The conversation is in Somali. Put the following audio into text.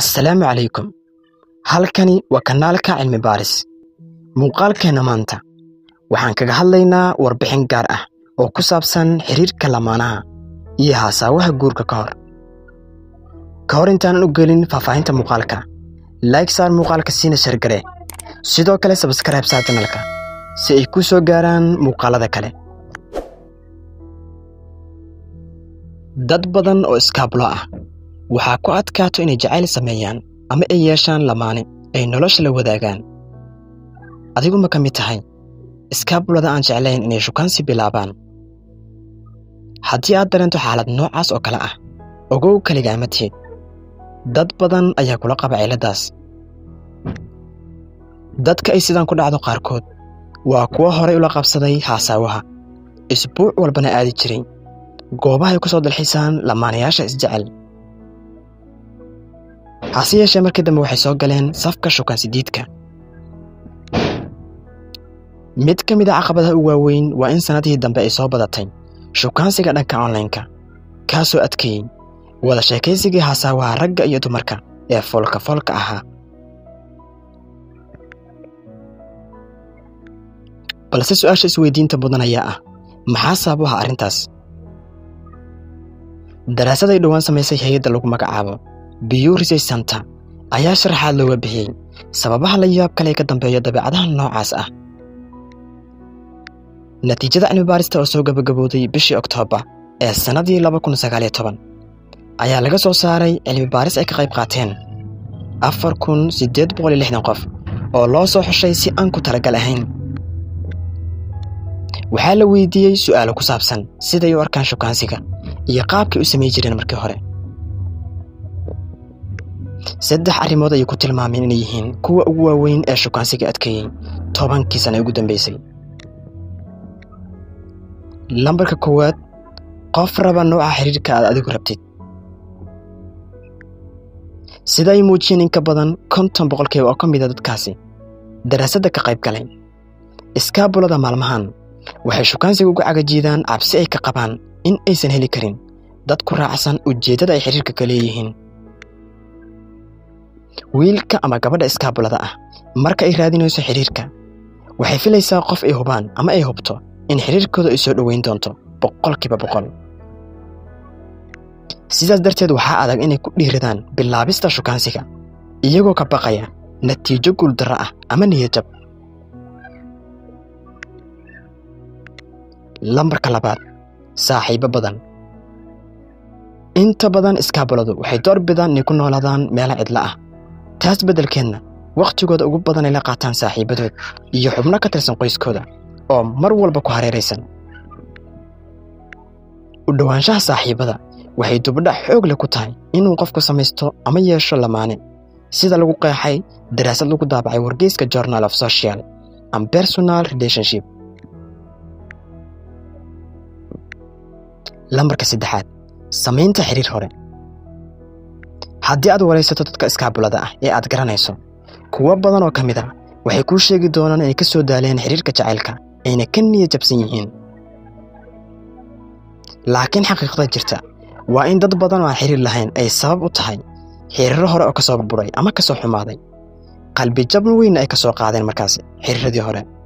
assalaamu calaykum halkani waa kanaalka cilmi baaris muuqaalkeenna maanta waxaan kaga hadlaynaa warbixin gaar ah oo ku saabsan xiriirka lamaanaha iyo haasaawaha guurka ka hor ka hor intaanan u gelin faahfaahinta muuqaalka laig saar muuqaalka siina shargare sidoo kale sabskrayb saa janalka si ay ku soo gaaraan muuqaalada kale dad badan oo iskaabulo ah waxaa ku adkaato inay jacayl sameeyaan ama ay yeeshaan lamaane ay nolosha la wadaagaan adigu ma ka mid tahay iskaabulada aan jeclayn inay shukaansi bilaabaan haddii aad dareento xaalad noocaas oo kale ah ogow keligaa ma tihid dad badan ayaa kula qaba cilladdaas dadka ay sidaan ku dhacdo qaarkood waa kuwo horay ula qabsaday haasaawaha isbuuc walbana aadi jiray goobahay ku soo dalxisaan lamaanayaasha isjecel hase yeeshee markii dambe waxay soo galeen safka shukaansidiidka mid ka mid a caqabadaha u waaweyn waa in sannadihii dambe ay soo badatay shukaansiga dhanka onlaynka kaasoo adkeeyey wada sheekaysigii haasaawaha ragga iyo dumarka ee foolka foolka ahaa balse su'aasha isweydiinta mudan ayaa ah maxaa sabab u aha arrintaas daraasad ay dhowaan samaysay hay-adda lagu magacaabo biyu research center ayaa sharaxaad looga bixiyey sababaha la yaab kale ka dambeeya dabeecadaha noocaas ah natiijada cilmi baarista oo soo gabagabowday bishii oktoobar ee sannadii laba kun sagaaliyo toban ayaa laga soo saaray cilmi baaris ay ka qayb qaateen afar kun siddeed boqol iyo lixdan qof oo loo soo xushay si aan ku talagal ahayn waxaa la weydiiyey su'aalo ku saabsan siday u arkaan shukaansiga iyo qaabkay u samay jireen markii hore saddex arrimood ayay ku tilmaameen inay yihiin kuwa ugu waaweyn ee shukaansiga adkeeyey tobankii sana ugu dambaysay lambarka koowaad qof raba nooca xiriirka aad adigu rabtid sida ay muujiyeen in ka badan konton boqolkiiba oo ka mida dadkaasi daraasadda ka qayb galay iskaabulada maalmahan waxay shukaansiga uga cagajiidaan cabsi ay ka qabaan in aysan heli karin dad ku raacsan ujeeddada ay xiriirka ka leeyihiin wiilka ama gabadha iskaabulada ah marka ay raadinayso xidhiirka waxay filaysaa qof ay hubaan ama ay hubto in xidhiirkooda ay soo dhoweyn doonto boqolkiiba boqol sidaas darteed waxaa adag inay ku dhiiradaan bilaabista shukaansiga iyagoo ka baqaya natiijo guuldarro ah ama niyadjab lambarka labaad saaxiibo badan inta badan iskaabuladu waxay door bidaan inay ku noolaadaan meelo cidlo ah taas beddelkeedna wakhtigooda ugu badan ay la qaataan saaxiibadood iyo xubno ka tirsan qoyskooda oo mar walba ku hareeraysan u dhowaanshaha saaxiibada waxay dubadhac xoog leh ku tahay inuu qofku samaysto ama yeesho lamaane sida lagu qeexay daraasad lagu daabacay wargeyska journal of social and personal relationship lambarka saddexaad samaynta xiriir hore haddii aad waraysato dadka iskaabulada ah ee aad garanayso kuwo badan oo ka mid a waxay kuu sheegi doonaan inay ka soo daaleen xiriirka jacaylka ayna ka niya jabsan yihiin laakiin xaqiiqda jirta waa in dad badan oo aan xiriir lahayn ay sabab u tahay xiriiro hore oo ka soo burburay ama ka soo xumaaday qalbi jabn weynna ay ka soo qaadeen markaas xiriiradii hore